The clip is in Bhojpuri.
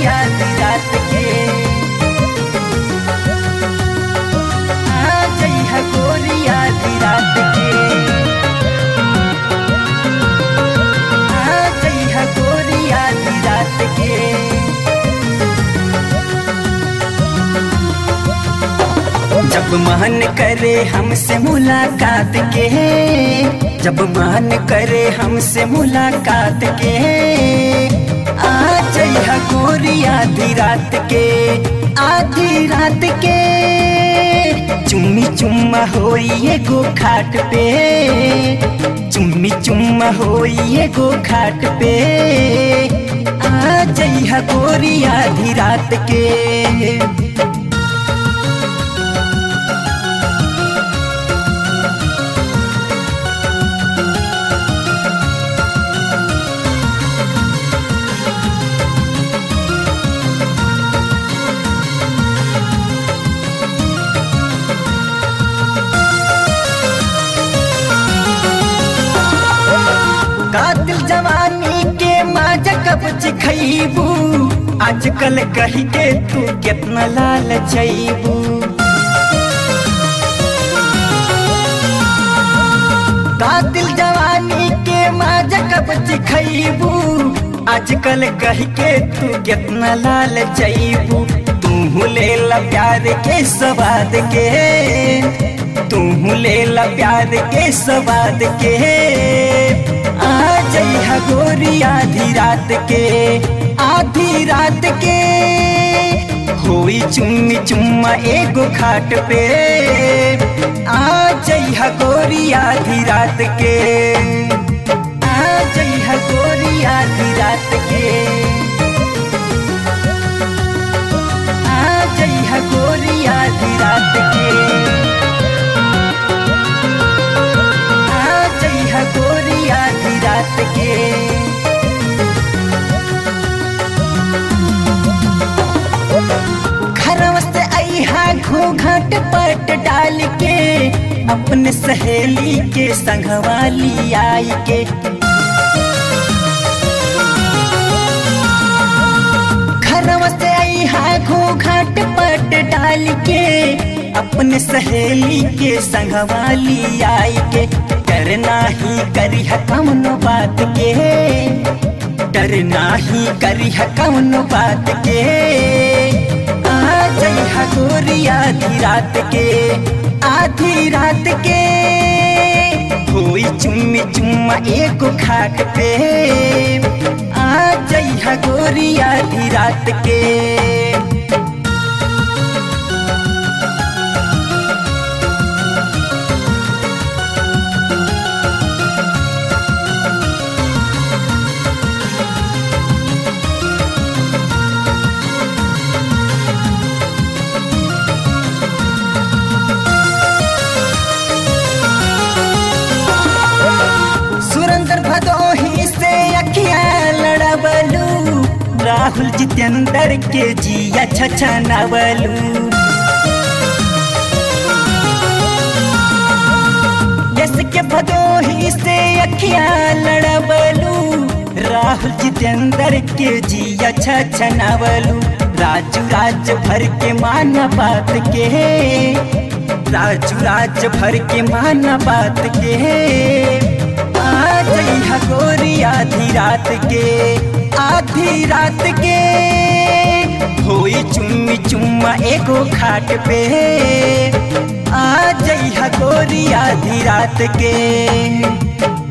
गोरी आधी रात के आ जइहा गोरी आधी रात के आ जइहा गोरी आधी रात के जब मन करे हमसे मुलाकात के जब मन करे हमसे मुलाकात के आ जइहा गोरी आधी रात के आधी रात के चुम्मी चुम्मा होई एगो खाट पे चुम्मी चुम्मा होई एगो खाट पे आ जइहा गोरी आधी रात के कातिल जवानी के माजा कब चिखैबू आजकल कही के तू कितना लाल छैबू कातिल जवानी के माजा कब चिखैबू आजकल कही के तू कितना लाल छैबू तू ले ला प्यार के स्वाद के तू ले ला प्यार के स्वाद के आ जइहा गोरी आधी रात के आधी रात के होई चुम्मी चुम्मा एगो खाट पे आ जइहा गोरी आधी रात के आ जइहा गोरी आधी रात के आ जइहा गोरी आधी रात के आ जइहा गोरी आधी रात के घरवा से अइहा घूंघट पट डाल के अपने सहेली के संगवाली आई के घरवा से अइहा घूंघट पट डाल के अपने सहेली के संगवाली आई के करना ही करी कौनो बात के डरना ही करी कौनो बात के आ जइहा गोरी आधी रात के आधी रात के होई चुम्मी चुम्मा एगो खाट पे आ जइहा गोरी आधी रात के सुरेंद्र भदोही से अखिया लड़बलू राहुल जितेंद्र के जिया छछनवलू यस के भदोही से अखिया लड़बलू राहुल जितेंद्र के जिया छछनवलू राजू राज भर के माना बात के राजू राज भर के माना बात के आ जइहा गोरी आधी रात के आधी रात के होई चुम्मी चुम्मा एगो खाट पे आ जइहा गोरी आधी रात के